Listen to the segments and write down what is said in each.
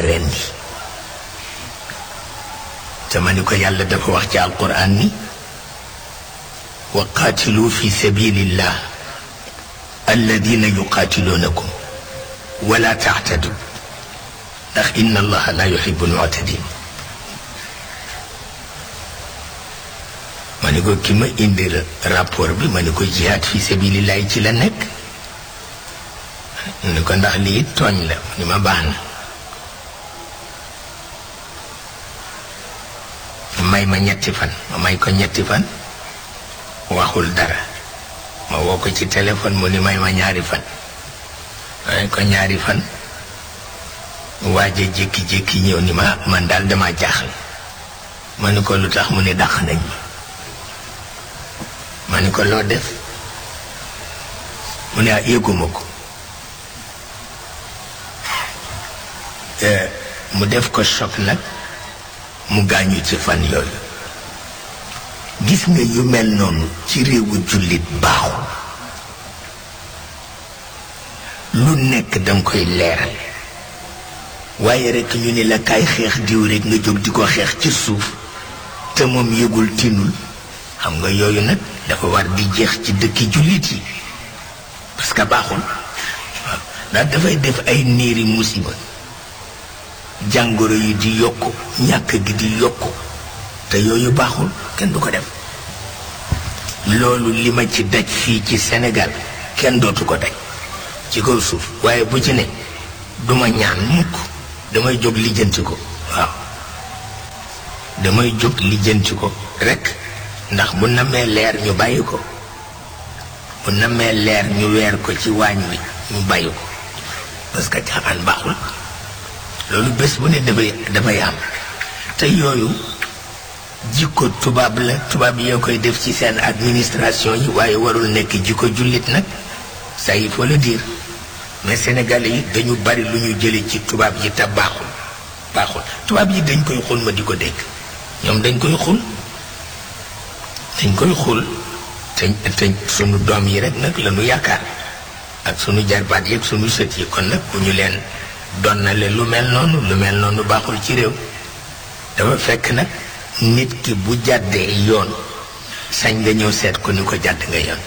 rendi te ma ni ko yàlla dafa wax ci alquran ni wa qaatilu fi sabilillah alladina yuqaatiluunakum wala taxtadu ndax inna allaha la yuhibu almuctadin ma ni ko ki ma indi rapport bi ma ni ko jihaad fi sabilillahi ci la nekk ni ko ndax lii tooñ la ni ma baax na may ma ñetti fan ma may ko ñetti fan waxul dara ma woo ko ci téléphone mu ni may ma ñaari fan may ko ñaari fan waaja jékki-jékki ñëw ni ma man daal dama jaaxle ma ni ko lu tax mu ni dàq nañ ma ma ni ko loo def mu ne ah yëguma ko mu def ko choc nag mu gaañu ci fan yooyu gis nga yu mel noonu ci réewu jullit baaxul lu nekk danga koy leeral waaye rekk ñu ni la kaay xeex diw rekk nga jóg di ko xeex ci suuf te moom yëgul tinul xam nga yooyu nag dafa war di jeex ci dëkki jullit yi parce que baaxul waaw ndax dafay def ay niiri musiba jàngoro yi di yokku ñàkk gi di yokku te yooyu baaxul kenn du ko def loolu li ma ci daj fii ci Sénégal kenn dootu ko daj ci kaw suuf waaye bu ci ne duma ñaan mukk damay jóg lijjanti ko waaw damay jóg lijjanti ko rekk ndax bu namee leer ñu bàyyi ko bu namee leer ñu weer ko ci waañ wi ñu bàyyi ko parce que caaxaan baaxul loolu bés bu ne dafay dafay am te yooyu jikko tubaab la tubaab yoo koy def ci seen administration yi waaye warul nekk jikko jullit nag ça il faut le dire mais sénégalais yi dañu bari lu ñu jële ci tubaab yi te baaxul baaxul tubaab yi dañ koy xul ma di ko dégg ñoom dañ koy xul dañ koy xul te te sunu doom yi rek nag la ñu yaakaar ak sunu jarbaat yi ak sunu sët yi kon nag bu ñu leen donnale lu mel noonu lu mel noonu baaxul ci réew dafa fekk nag nit ki bu jàddee yoon sañ nga ñëw seet ko ni ko jàdd nga yoon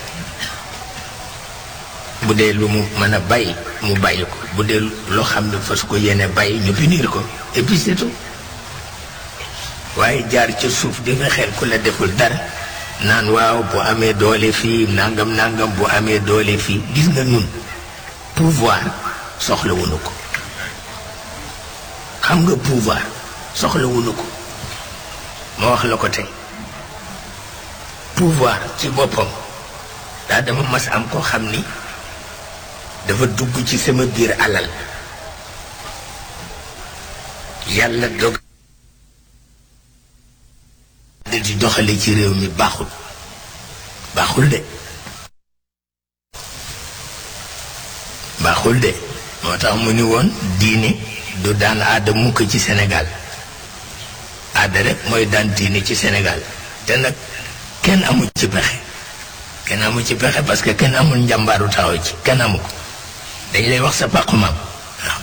bu dee lu mu mën a bàyyi mu bàyyi ko bu dee loo xam ne fas ko yéene bàyyi ñu punir ko et puis c'est tout waaye jaar ca suuf di nga xel ku la deful dara naan waaw bu amee doole fii nangam nangam bu amee doole fii gis nga ñun pouvoir soxlawuñu ko xam nga pouvoir soxlawuñu ko ma wax la ko tey pouvoir ci boppam daa dama mas am koo xam ni dafa dugg ci sama biir alal yàlla dog da di doxale ci réew mi baaxul baaxul de baaxul de moo tax mu ni woon diine du daan aada mukk ci Sénégal aada rek mooy daan diine ci Sénégal te nag kenn amu ci pexe kenn amu ci pexe parce que kenn amul njàmbaaru taxaw ci kenn amu ko dañ lay wax sa pàqu maam waaw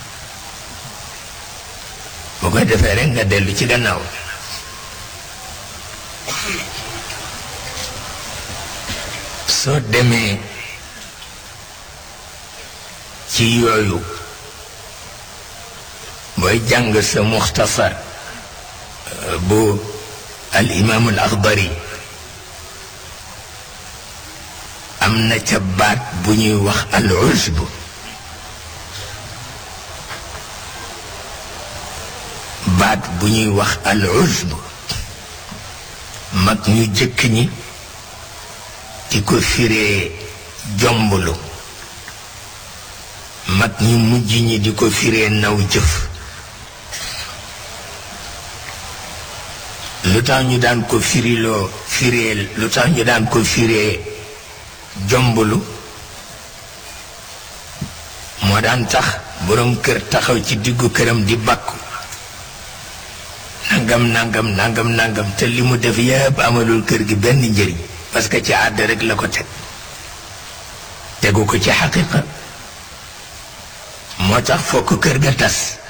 bu koy defee rek nga dellu ci gannaaw soo demee ci yooyu booy jàng sa muxtasar bu al imaam al axdari am na ca baat bu ñuy wax al usb baat bu ñuy wax al usb mag ñu jëkk ñi di ko firee jomblu mag ñu mujj ñi di ko firee naw jëf lu tax ñu daan ko firiloo firee lu tax ñu daan ko firee jomblu moo daan tax boroom kër taxaw ci diggu këram di bàkku nangam nangam nangam nangam te li mu def yëpp amalul kër gi benn njëriñ parce que ci àdd rek la ko teg tegu ko ci xaqiqa moo tax fokk kër ga tas